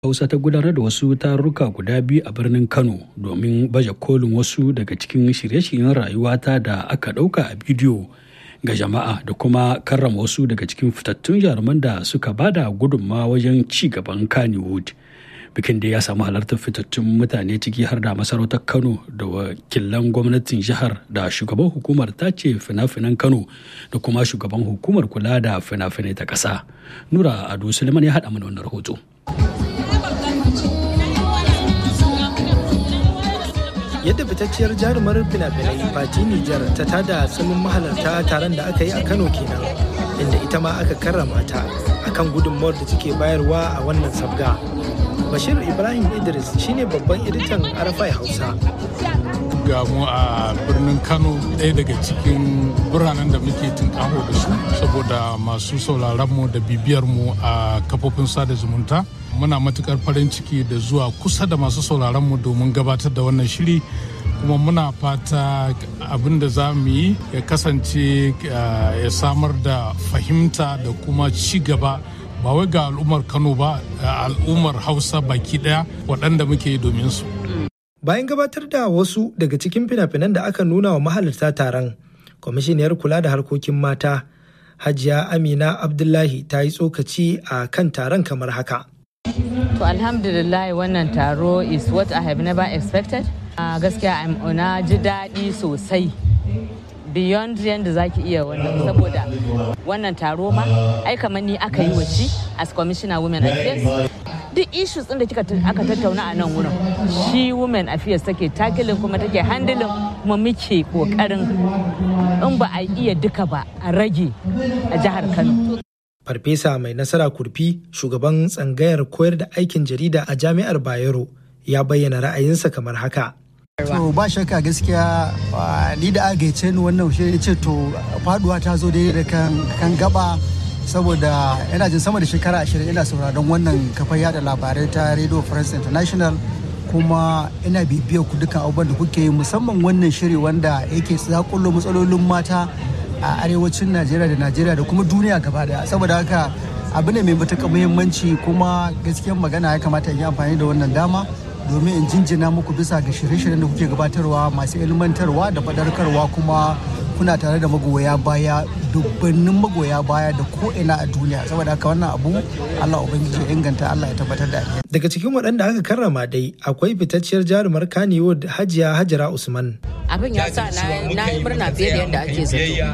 Hausa ta gudanar da wasu tarurruka guda biyu a birnin Kano domin baje kolin wasu daga cikin shirye-shiryen rayuwata da aka ɗauka a bidiyo ga jama'a da kuma karrama wasu daga cikin fitattun jaruman da suka bada gudunmawa wajen ci gaban Kannywood. Bikin da ya samu halartar fitattun mutane ciki har da masarautar Kano da wakilan gwamnatin jihar da shugaban hukumar tace fina-finan Kano da kuma shugaban hukumar kula da fina-finai ta ƙasa. Nura Ado Suleiman ya haɗa mana wannan rahoto. yadda fitacciyar jarumar fina-finai fati nijar ta tada tsamin mahalarta taron da aka yi a kano kenan inda ita ma aka karrama ta akan gudunmawar da take bayarwa a wannan sabga bashir ibrahim idris shine babban editan arafai hausa ga mu a birnin kano ɗaya daga cikin biranen da muke tunƙaho da su saboda masu sauraronmu da bibiyarmu a kafofin sada zumunta muna matukar farin ciki da zuwa kusa da masu sauraronmu domin gabatar da wannan shiri kuma muna fata abin da za mu yi ya kasance ya samar da fahimta da kuma ci gaba ba wai ga al'ummar kano ba al'ummar hausa baki daya waɗanda muke domin su bayan gabatar da wasu daga cikin fina-finan da aka nuna wa mahalarta taron kwamishiniyar kula da harkokin mata hajiya amina abdullahi ta yi tsokaci a kan taron kamar haka to alhamdulillah wannan taro is what i have never expected uh, gaskiya na ji daɗi sosai beyond yadda za ki iya wannan saboda wannan taro ma ai kamar ni aka yi wa shi as commissioner women affairs duk issues ɗin da kika aka tattauna a nan wurin shi women affairs take takilin kuma take handling kuma muke kokarin in ba a iya duka ba a rage a jihar kano farfesa mai nasara kurfi shugaban tsangayar koyar da aikin jarida a jami'ar bayero ya bayyana ra'ayinsa kamar haka To ba shakka gaskiya ni da agaice ni wannan shi ce to faduwa ta zo daidai da kan gaba saboda yana jin sama da shekara ashirin ina sauraron wannan kafar yada labarai ta Radio France International kuma ina bibiyar ku dukkan abubuwan da kuke yi musamman wannan shiri wanda yake zakullo matsalolin mata a arewacin Najeriya da Najeriya da kuma duniya gaba daya saboda haka abu ne mai matuƙar muhimmanci kuma gaskiyar magana ya kamata in yi amfani da wannan dama domin in jinjina muku bisa ga shirye-shiryen da kuke gabatarwa masu ilmantarwa da fadarkarwa kuma kuna tare da magoya baya dubbannin magoya baya da ko'ina a duniya saboda haka wannan abu Allah ubangiji ya inganta Allah ya tabbatar da daga cikin waɗanda aka karrama dai akwai fitacciyar jarumar Kannywood Hajiya Hajara Usman abin ya sa na yi murna fiye da yadda ake zato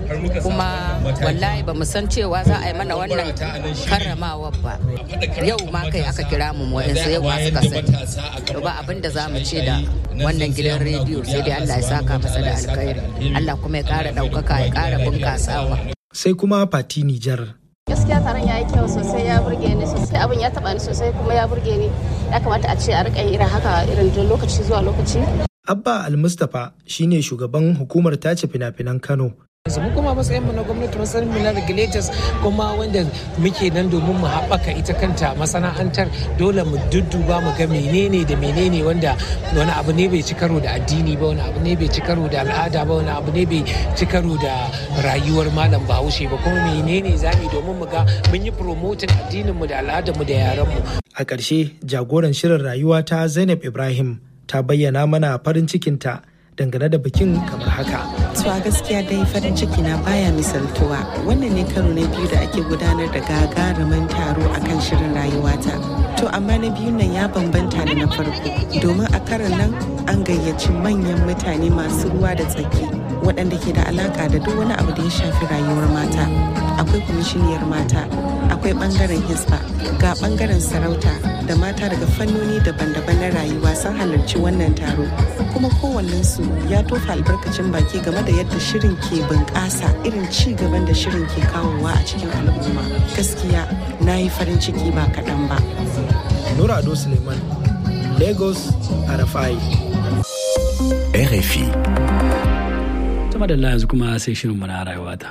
kuma wallahi ba mu san cewa za a yi mana wannan karramawa ba yau ma kai aka kira mu wa'insu yau ma suka sani to ba abin da za mu ce da wannan gidan rediyo sai dai Allah ya saka masa da alkhairi Allah kuma ya kara ɗaukaka ya kara bunkasawa sai kuma Fati Nijar gaskiya taron ya yi kyau sosai ya burge ni sosai abin ya taba ni sosai kuma ya burge ni ya kamata a ce a rika irin haka irin lokaci zuwa lokaci Abba Al-Mustapha shine shugaban hukumar tace fina-finan Kano mu kuma matsayin mu na gwamnati matsayin mu na regulators kuma wanda muke nan domin mu haɓaka ita kanta masana'antar dole mu dudduba mu ga menene da menene wanda wani abu ne bai ci karo da addini ba wani abu ne bai ci karo da al'ada ba wani abu ne bai ci karo da rayuwar malam bahaushe ba kuma menene zamu domin mu ga mun yi promoting addinin mu da al'adar mu da yaran mu a ƙarshe jagoran shirin rayuwa ta Zainab Ibrahim ta bayyana mana farin cikinta dangane da bikin kamar haka. To a gaskiya dai farin ciki na baya misaltuwa wannan ne karo na biyu da ake gudanar da gagarumin taro akan shirin rayuwata. To amma na biyun nan ya bambanta da na farko domin a karon nan an gayyaci manyan mutane masu ruwa da tsaki waɗanda ke da alaka da duk wani abu da ya shafi rayuwar mata. Akwai kwamishiniyar mata, akwai ɓangaren hisba, ga ɓangaren sarauta da mata daga fannoni daban-daban na rayuwa sun halarci wannan taro. Kuma kowannensu ya tofa albarkacin baki game da yadda shirin ke bunƙasa irin ci gaban da shirin ke kawowa a cikin al'umma. Gaskiya na yi farin ciki ba kaɗan ba. Nura Ado Suleiman, Lagos, Arafai. RFI. Tuma da yanzu kuma sai shirin mu na rayuwata.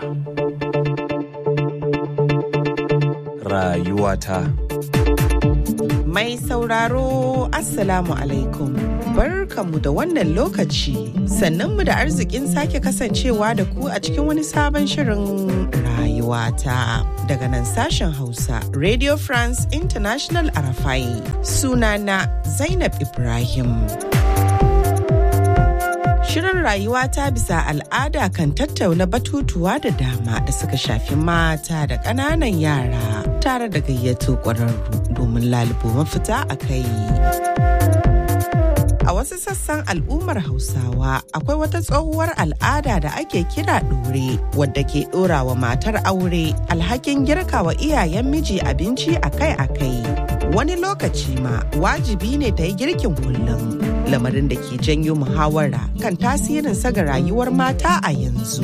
Rayuwata. Mai sauraro Assalamu alaikum. Barkanmu da wannan lokaci, sannanmu da arzikin sake kasancewa da ku a cikin wani sabon shirin rayuwa. rayuwata daga nan sashen Hausa Radio France International Arafai sunana Zainab Ibrahim. Shirin rayuwa ta bisa al'ada kan tattauna batutuwa da dama da suka shafi mata da ƙananan yara tare da gayyato ƙwararru domin lalubo mafita a kai. A wasu sassan al'ummar Hausawa akwai wata tsohuwar al'ada da ake kira ɗore wadda ke ɗora wa matar aure alhakin girka wa iyayen miji abinci akai-akai. Wani lokaci ma wajibi ne ta yi girkin kullum. lamarin da ke janyo muhawara kan tasirin ga rayuwar mata a yanzu.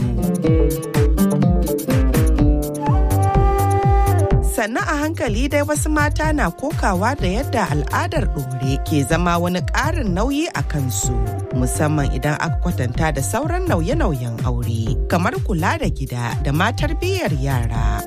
sannan a hankali dai wasu mata na kokawa da yadda al'adar ɗore ke zama wani ƙarin nauyi a kansu musamman idan aka kwatanta da sauran nauye-nauyen aure kamar kula da gida da ma tarbiyyar yara.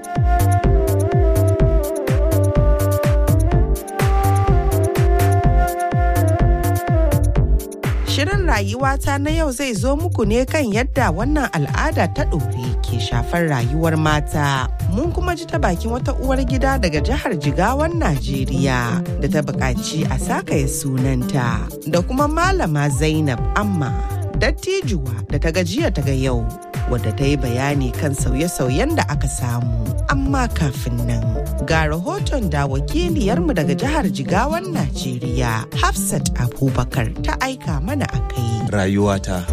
Shirin rayuwata na yau zai zo muku ne kan yadda wannan al'ada ta ɗore ke shafar rayuwar mata. Mun kuma ji ta bakin wata uwar gida daga jihar Jigawan Najeriya da ta buƙaci a sakaye sunanta da kuma malama Zainab Amma dattijuwa da ta gajiya ta ga yau wadda ta yi bayani kan sauye-sauyen da aka samu. Amma kafin nan ga rahoton da wakiliyarmu daga jihar Jigawan Najeriya Hafsat Abubakar ta aika mana a kai. Rayuwata.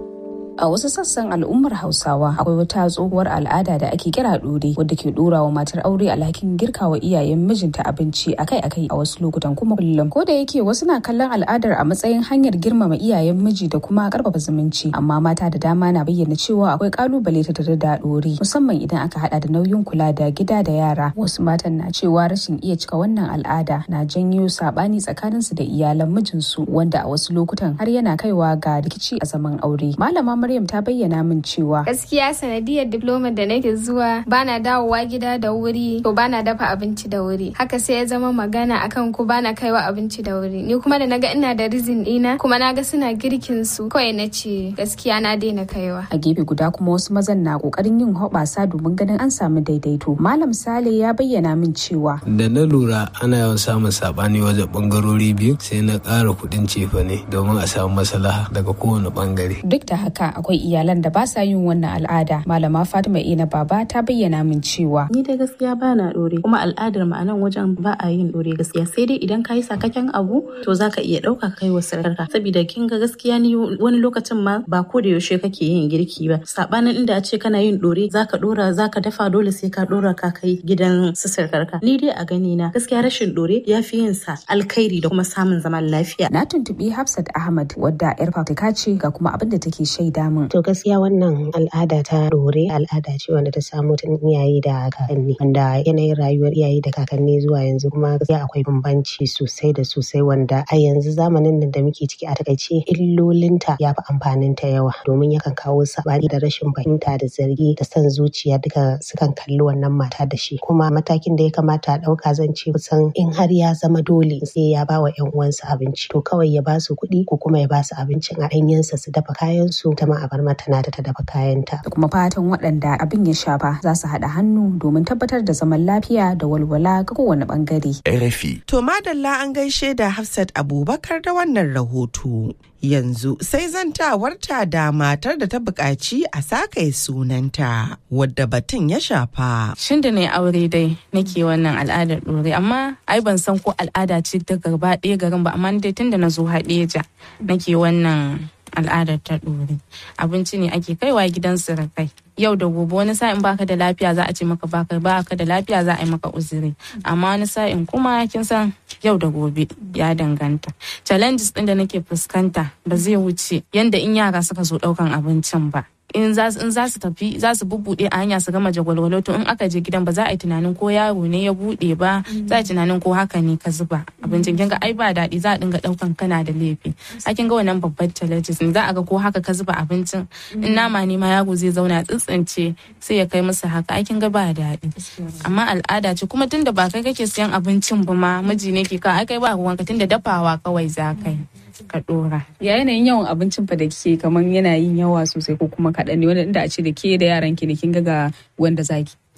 A wasu sassan al'ummar Hausawa akwai wata tsohuwar al'ada da ake kira ɗore wadda ke ɗora wa matar aure alhakin girka wa iyayen mijinta abinci akai-akai a wasu lokutan kuma kullum. Ko da yake wasu na kallon al'adar a matsayin hanyar girmama iyayen miji da kuma karfafa zumunci, amma mata da dama na bayyana cewa akwai kalubale ta tare da ɗore musamman idan aka hada da nauyin kula da gida da yara. Wasu matan na cewa rashin iya cika wannan al'ada na janyo sabani tsakaninsu da iyalan mijinsu wanda a wasu lokutan har yana kaiwa ga rikici a zaman aure. Malama Maryam ta bayyana min cewa gaskiya sanadiyar diploma da nake zuwa bana dawowa gida da wuri to bana dafa abinci da wuri haka sai ya zama magana akan ku bana kaiwa abinci da wuri ni kuma da naga ina da rizin dina kuma naga suna girkin su kawai na ce gaskiya na daina kaiwa a gefe guda kuma wasu mazan na kokarin yin hoɓasa domin ganin an samu daidaito malam sale ya bayyana min cewa da na lura ana yawan samun sabani wajen bangarori biyu sai na ƙara kuɗin cefane domin a samu maslaha daga kowane bangare duk da haka akwai iyalan da ba sa yin wannan al'ada malama fatima ina baba ta bayyana min cewa ni dai gaskiya ba na dore kuma al'adar mu a nan wajen ba a yin dore gaskiya sai dai idan kayi sakakken abu to zaka iya dauka kai wa sarkarka saboda kin ga gaskiya ni wani lokacin ma ba ko da yaushe kake yin girki ba sabanin inda a ce kana yin dore zaka dora zaka dafa dole sai ka dora ka kai gidan su sarkarka ni dai a gani na gaskiya rashin dore ya fi yin sa alkhairi da kuma samun zaman lafiya na tuntubi hafsat ahmad wadda yar fafuka ce ga kuma abin da take shaida min To gaskiya wannan al'ada ta dore al'ada ce wanda ta samu tun iyaye da kakanni wanda yanayin rayuwar iyaye da kakanni zuwa yanzu kuma gaskiya akwai bambanci sosai da sosai wanda a yanzu zamanin nan da muke ciki a takaice illolinta ya fi amfanin ta yawa domin yakan kawo sabani da rashin fahimta da zargi da son zuciya duka sukan kalli wannan mata da shi kuma matakin da ya kamata a ɗauka zan ce kusan in har ya zama dole sai ya ba wa 'yan uwansa abinci to kawai ya ba su kuɗi ko kuma ya ba su abincin a ɗanyensa su dafa kayan su ta ma a bar mata na ta dafa kayanta. Da kuma fatan waɗanda abin ya shafa za su haɗa hannu domin tabbatar da zaman lafiya da walwala ga kowane ɓangare. RFI. To madalla an gaishe da Hafsat Abubakar da wannan rahoto. Yanzu sai zantawarta da matar da ta buƙaci a sakaye sunanta wadda batun ya shafa. Shin da na aure dai nake wannan al'adar ɗore amma ai ban san ko al'ada ce ta gaba ɗaya garin ba amma dai tun da na zo haɗeja nake wannan al'adar ta ɗore abinci ne ake kaiwa gidan surukai yau da gobe wani sa'in baka da lafiya za a ce maka baka baka da lafiya za a yi maka uzuri amma wani sa'in kuma kin san yau da gobe ya danganta challenges din da nake fuskanta ba zai wuce yanda in yara suka zo daukan abincin ba in za su tafi za su bubbuɗe a hanya su gama jagwalwalo to in aka je gidan ba za a yi tunanin ko yaro ne ya buɗe ba za a yi tunanin ko haka ne ka zuba abincin kin ga ai ba daɗi za a dinga ɗaukan kana da laifi a kin ga wannan babban challenges ne za a ga ko haka ka zuba abincin in nama ne ma yaro zai zauna tsitsince sai ya kai musu haka ai kin ga ba daɗi amma al'ada ce kuma tunda ba kai kake siyan abincin ba ma miji ne ke ka ai kai ba ruwanka tunda dafawa kawai za ka yi ka dora. Ya yanayin yawan abincin fa da kike kaman yana yin yawa sosai ko kuma kaɗan ne wanda inda a ce da ke da yaran ki ne kin ga ga wanda zaki.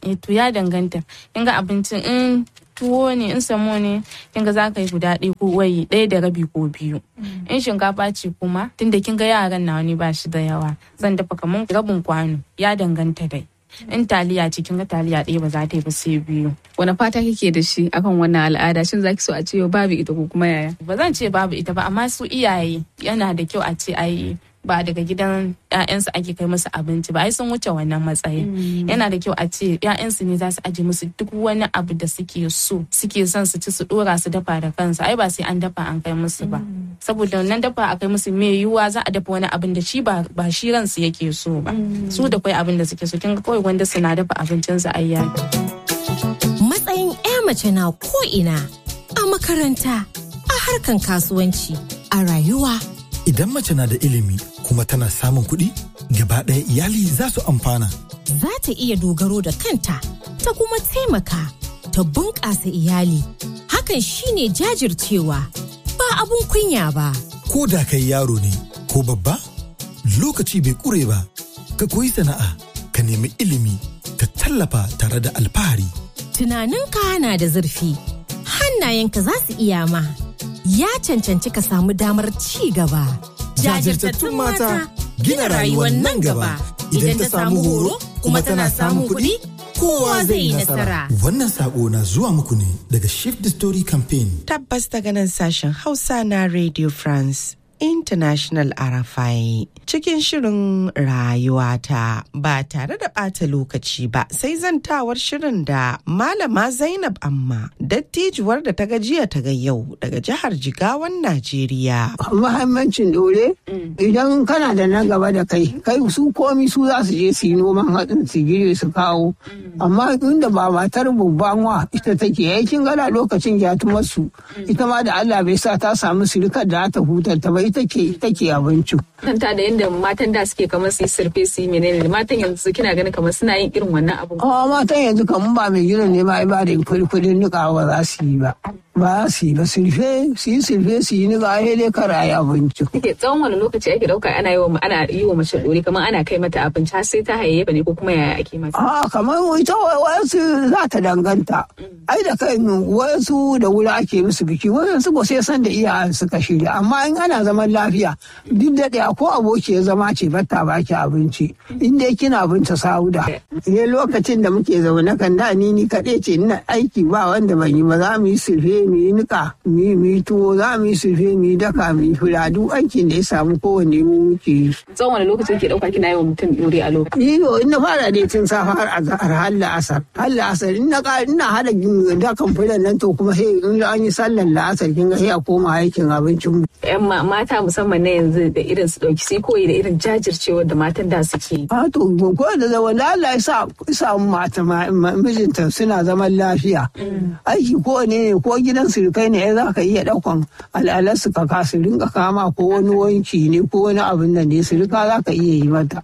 eh to ya danganta kin ga abincin in tuwo ne in samo ne kin ga za ka yi guda ɗaya ko wai ɗaya da rabi ko biyu in shinkafa ce kuma tunda kin ga yaran na wani ba shi da yawa zan dafa kamar rabin kwano ya danganta dai in taliya ce kin ga taliya ɗaya ba za ta yi ba sai biyu wani fata kike da shi akan wannan al'ada shin zaki so a ce babu ita ko kuma yaya ba zan ce babu ita ba amma su iyaye yana da kyau a ce ai ba daga gidan ƴaƴansu ake kai musu abinci ba ai sun wuce wannan matsayin yana da kyau a ce ƴaƴansu ne za su aje musu duk wani abu da suke so suke son su ci su dora su dafa da kansu ai ba sai an dafa an kai musu ba saboda wannan dafa a kai musu mai yiwuwa za a dafa wani abin da shi ba shi ransu yake so ba su da kai abin da suke so kin ga kawai wanda suna dafa abincinsu ai matsayin 'ya mace na ko ina a makaranta a harkan kasuwanci a rayuwa Idan mace na da ilimi kuma tana samun kuɗi, gaba ɗaya iyali za su amfana. za ta iya dogaro da kanta ta kuma taimaka ta bunƙasa iyali hakan shine jajircewa ba abun kunya ba Ko da kai yaro ne ko babba, lokaci bai ƙure ba. Ka koyi sana'a, ka nemi ilimi, ka tallafa tare da alfahari. tunaninka na da zurfi hannayenka za su iya ma ya cancanci ka samu damar ci gaba Jajirtattun mata gina rayuwar nan gaba. Idan ta samu horo kuma tana samun kuɗi, kowa zai yi nasara. Wannan saƙo na zuwa muku ne daga Shift the Story Campaign. Tabbas daga nan sashen Hausa na Radio France International Arafai cikin shirin rayuwata ba tare da ɓata lokaci ba sai zantawar shirin da Malama Zainab Amma dattijuwar da ta gajiya ta ga yau daga jihar Jigawan Najeriya. Muhimmancin dore idan kana da na gaba da kai kai su komi su za su je su yi noman hatsin su gire su kawo amma inda ba matar babban wa ita take yakin gana lokacin gyatumarsu ita ma da Allah bai sa ta samu sirikar da ta hutar ta ba ita ke take abincin. kanta da yadda matan da suke kamar su yi surfe su yi menene matan yanzu kina ganin kamar suna yin irin wannan abu Awa matan yanzu kamun ba mai gidan ne ba ai ba da kudin nika ba za su yi ba. Ba za su yi ba surfe su yi surfe su yi nika ai dai kara yi abincin. take tsawon wani lokaci ake dauka ana yi wa ana yi wa mace dore kamar ana kai mata abinci har sai ta hayayyafa ne ko kuma yaya ake mata A kamar ita wayansu za ta danganta. Ai da kai wayansu da wuri ake musu biki wayansu ba sai san da iyayen suka shirya amma in ana zaman lafiya duk da ɗaya ko aboki ya zama ce batta baki abinci in dai kina binta sauda. Ne lokacin da muke zaune kan da ni ni kaɗai ce ina aiki ba wanda ban yi ba za mu yi surfe mu yi niƙa mu yi mu yi tuwo za mu yi surfe mu yi daka mu yi fura duk aikin da ya samu kowanne mu muke yi. tsawon wani lokaci ke dauka kina yi wa mutum dore a lokaci Iyo in na fara dai tun safa har azhar har la'asar. Har la'asar in na ƙara ina hada dakan fulan nan to kuma sai in an yi sallar la'asar kin ga sai a koma aikin abincin mu. yan ma- mata musamman na yanzu da irin su dauki sai koyi da irin jajircewar da matan da suke yi A to ko da zaman da Allah ya sa sa mata ma- ma- mijinta suna zaman lafiya. Aiki ko ne ne ko gidan surukai ne za ka iya ɗaukan al'alar su ka ka su rinka kama ko wani wanki ne ko wani abin nan ne surika za ka iya yi mata.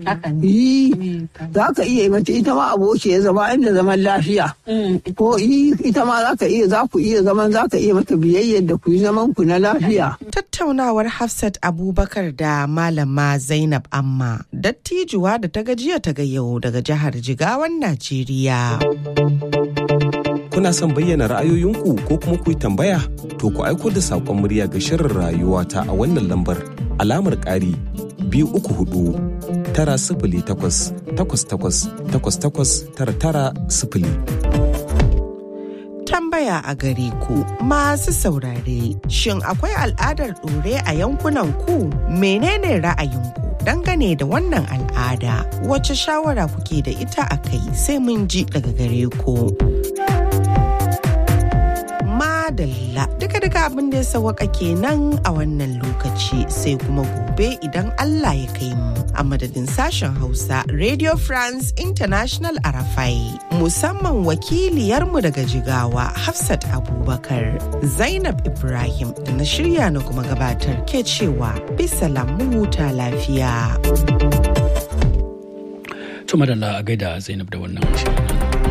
Yi za ka iya yi mata ita ma aboki ya zama inda zaman lafiya. Ko yi ita ma za ka iya za ku iya zaman za ka iya mata biyayyar da ku yi zaman ku na lafiya. Tattaunawar Hafsat Abubakar da Malama Zainab Amma dattijuwa da ta gajiya ta ga yau daga jihar Jigawan Najeriya. Kuna son bayyana ra'ayoyinku ko kuma ku yi tambaya? To ku aiko da saƙon murya ga shirin rayuwa ta a wannan lambar alamar ƙari biyu uku hudu tara sifili takwas takwas takwas takwas takwas tara tara sifili. Tambaya a gare ku masu saurare shin akwai al'adar ɗore a yankunan ku menene ra'ayinku dangane da wannan al'ada wace shawara kuke da ita a kai sai mun ji daga gare ku. Madalla duka-duka abin da ya sawaka kenan a wannan lokaci sai kuma gobe idan Allah ya kai mu a madadin sashen Hausa Radio France International Arafai musamman wakiliyarmu daga Jigawa Hafsat Abubakar Zainab Ibrahim da na shirya na kuma gabatar ke cewa bisa lamu huta lafiya. Tuma da a gaida Zainab da wannan shirin.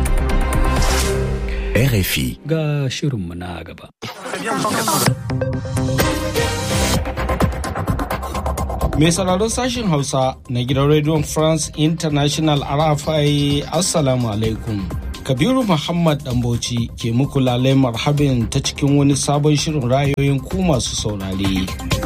RFI. Ga shirinmu na gaba. Mai sauraron sashen Hausa na gidan Radio France International RFI Assalamu alaikum. Kabiru Muhammad Dambauci ke muku lalai marhabin ta cikin wani sabon shirin rayoyin ku masu saurare.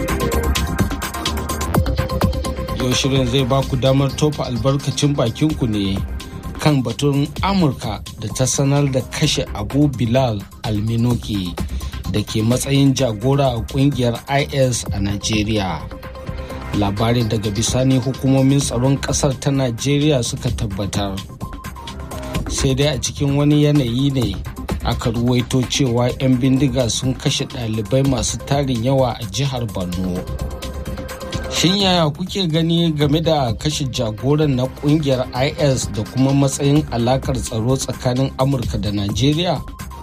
Yau shirin zai ba ku damar tofa albarkacin bakinku ne kan batun Amurka da ta sanar da kashe Abu Bilal Alminoki da ke matsayin jagora a kungiyar IS a Najeriya. Labarin daga bisani hukumomin tsaron ƙasar ta Najeriya suka tabbatar. sai dai a cikin wani yanayi ne aka ruwaito cewa 'yan bindiga sun kashe ɗalibai masu tarin yawa a jihar borno shin yaya kuke gani game da kashe jagoran na kungiyar is da kuma matsayin alakar tsaro tsakanin amurka da najeriya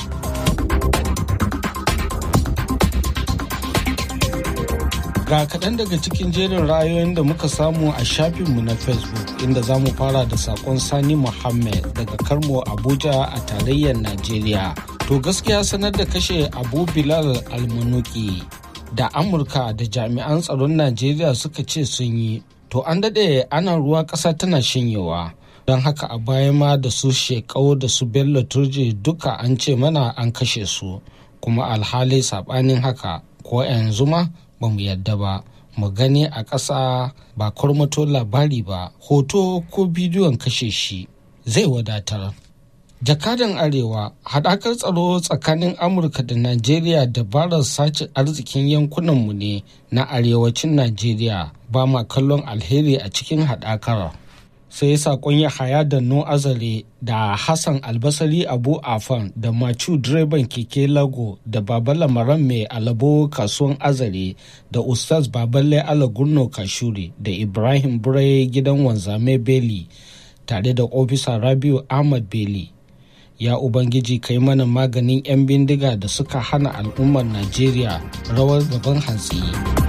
Ga kaɗan daga cikin jerin ra'ayoyin da muka samu a shafinmu na Facebook inda za mu fara da saƙon Sani Muhammad daga Karmo Abuja a tarayyar Najeriya. To gaskiya sanar da kashe Abu Bilal Almanuki da Amurka da jami'an tsaron Najeriya suka ce sun yi. To an daɗe ana ruwa ƙasa tana shanyewa. Don haka a baya ma da su shekau da su Bello Turji duka an ce mana an kashe su. Kuma alhali saɓanin haka ko yanzu ma ba mu yadda ba mu gani a ƙasa ba kwarmato labari ba hoto ko bidiyon kashe shi zai wadatar jakadan arewa haɗakar tsaro tsakanin amurka da najeriya dabarar sace arzikin yankunanmu ne na arewacin najeriya ba ma kallon alheri a cikin haɗakar sai sakon ya haya da no azare da hassan albasari abu afan da macu direban keke lago da babala maran mai alabo kasuwan azare da ustaz baballe alagurno kashuri da ibrahim burai gidan wanzame beli tare da ofisa rabiu ahmad beli ya ubangiji kai mana maganin 'yan bindiga da suka hana al'ummar najeriya rawar gaban hantsi.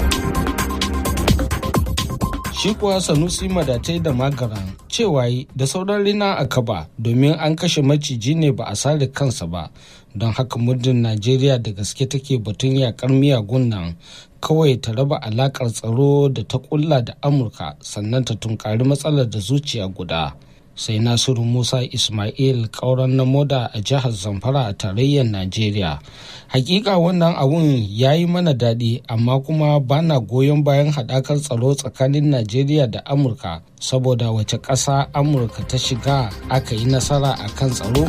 shi kuwa sanusi madatai da magaran cewa da sauran rina a kaba domin an kashe maciji ne ba a sare kansa ba don haka muddin najeriya da gaske take batun yakar miyagun nan kawai ta raba alakar tsaro da ta kulla da amurka sannan ta tunkari matsalar da zuciya guda sai nasiru musa ismail kauran na moda a jihar zamfara a tarayyar najeriya hakika wannan abun ya yi mana daɗi amma kuma bana goyon bayan haɗakar tsaro tsakanin najeriya da amurka saboda wace ƙasa amurka ta shiga aka yi nasara a kan tsaro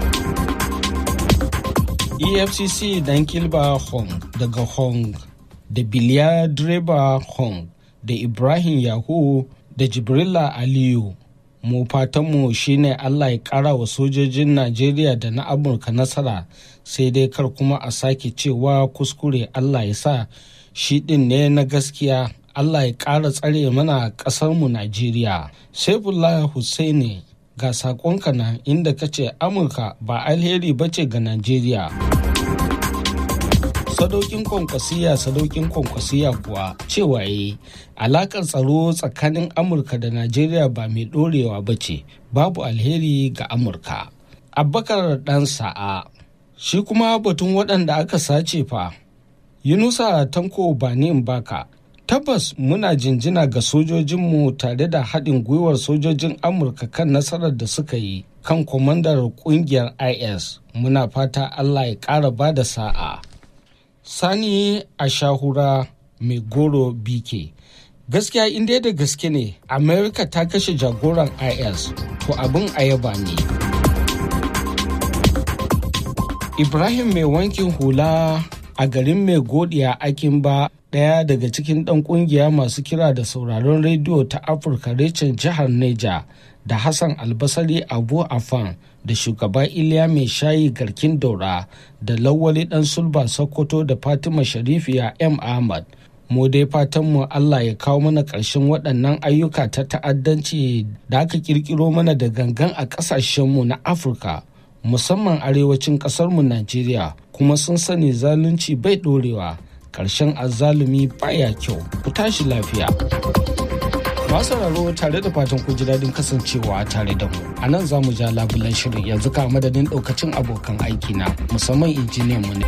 efcc dan kilba hong daga hong da biliya direba hong da ibrahim yahu da jibrila aliyu mu fatanmu shine Allah ya kara wa sojojin Najeriya da na Amurka nasara sai dai kar kuma a sake cewa kuskure Allah ya sa shi ɗin ne na gaskiya Allah ya ƙara tsare mana ƙasarmu Najeriya. Saifullah Hussaini ga saƙonka na inda ka ce Amurka ba alheri ba ce ga Najeriya. sadaukin kwankwasiya sadaukin kwankwasiya kuwa cewa yi alakar tsaro tsakanin amurka da najeriya ba mai dorewa ba ce babu alheri ga amurka abbakar dan sa'a shi kuma batun waɗanda aka sace fa yunusa tanko banin baka tabbas muna jinjina ga sojojinmu tare da haɗin gwiwar sojojin amurka kan nasarar da suka yi kan kwamandar ƙungiyar is muna fata allah ya ƙara ba da sa'a Sani a shahura mai goro BK. Gaskiya inda da gaske ne, Amerika ta kashe jagoran IS, to abin ayaba ne. Ibrahim mai wankin hula a garin mai godiya akin ba ɗaya daga cikin ɗan ƙungiya masu kira da sauraron rediyo ta Afirka recin jihar Neja da Hassan Albasari Abu Afan da shugaba iliya mai shayi garkin daura da lawali dan sulba sokoto da fatima sharifiya m ahmad mu dai fatanmu allah ya kawo mana ƙarshen waɗannan ayyuka ta ta'addanci da aka kirkiro mana da gangan a ƙasashenmu na afirka musamman arewacin ƙasarmu najeriya kuma sun sani zalunci bai ɗorewa ƙarshen azzalumi baya kyau ku tashi lafiya masu sauraro tare da fatan ku ji daɗin kasancewa tare da mu a nan za mu ja labulan shirin yanzu ka madadin ɗaukacin abokan aiki na musamman injiniyan mu ne